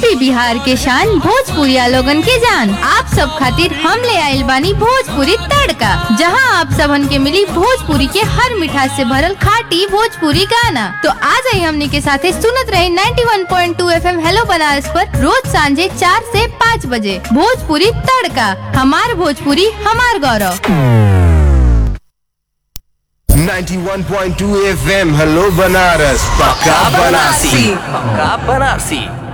UP Bihar के शान भोजपुरिया लोगन के जान आप सब खातिर हम ले आइल बानी भोजपुरी तड़का जहां आप सबन के मिली भोजपुरी के हर मिठास से भरल खाटी भोजपुरी गाना तो आ जाई हमनी के साथे सुनत रहे 91.2 एफएम हेलो बनारस पर रोज सांझे चार से पाँच बजे भोजपुरी तड़का हमार भोजपुरी हमार गौरव 91.2 FM हेलो बनारस पक्का बनारसी पक्का बनारसी